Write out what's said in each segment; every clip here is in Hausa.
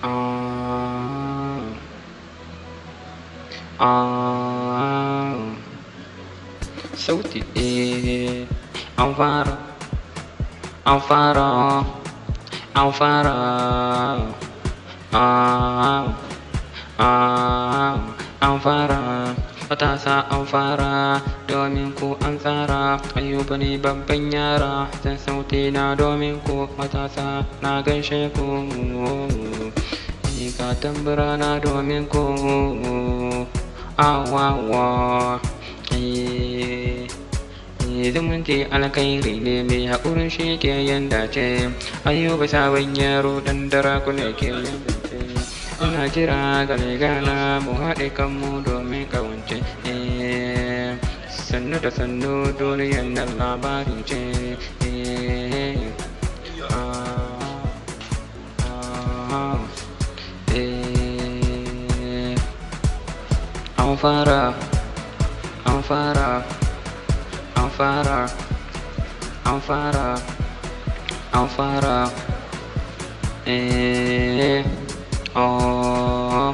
Ah, ah, sauti eh, an fara, an fara, an fara, ah, ah, an fara, matasa an fara, domin ku an tsara, ayyuba ne babban yara, zan sauti na domin ku matasa na gaishe ku. Ni ka tambura na domin ku, awawa, eh. zumunci alkhairi ne mai haƙurin shi ke yin dace ayyuba sabon yaro dan dara kuna ke yin dace ina kira ga gana mu haɗe kanmu domin ƙawance sannu da sannu duniyar nan labari ce an fara an fara an fara an fara an fara eh oh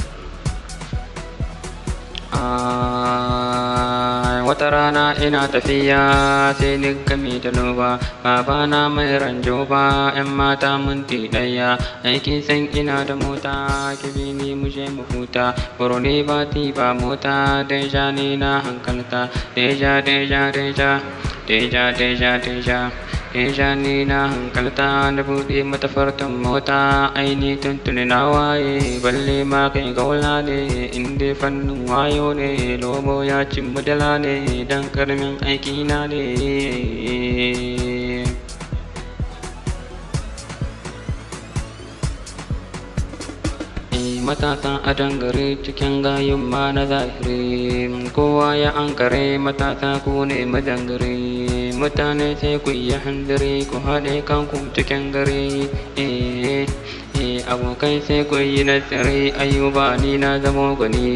ah wata rana ina tafiya sai ni gami da noba babana mai ranjo ba yan mata minti ɗaya aiki san ina da mota kibi ni mu je mu huta ne ba ti ba mota deja ni na hankalta deja deja deja deja deja deja deja ni na hankalta da buɗe mata fartan mota aini tuntuni na waye balle ma kai gaula ne inda fannin wayo ne lomo ya cin mudala ne dan karamin aiki na ne matasan adon gari cikin gayun ma na zahiri kowa ya ankare matasa ku ne majangare mutane sai ku yi handare ku haɗe kanku cikin gari eh eh abokai sai ku yi nasare ayuba ni na zamo gani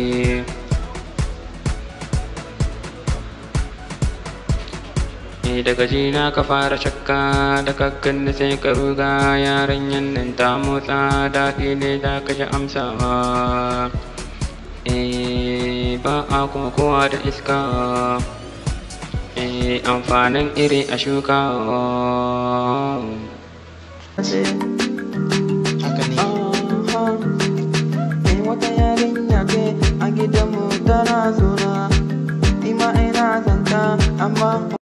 daga jina ka fara shakka da kakkan da sai ka ruga yaran nan ta motsa daɗi ne za ka ji amsawa eh ba a kokowa da iska eh amfanin iri a shuka haka ne Eh wata yarinya ce a gidanmu tana zuna, ima ina zanta amma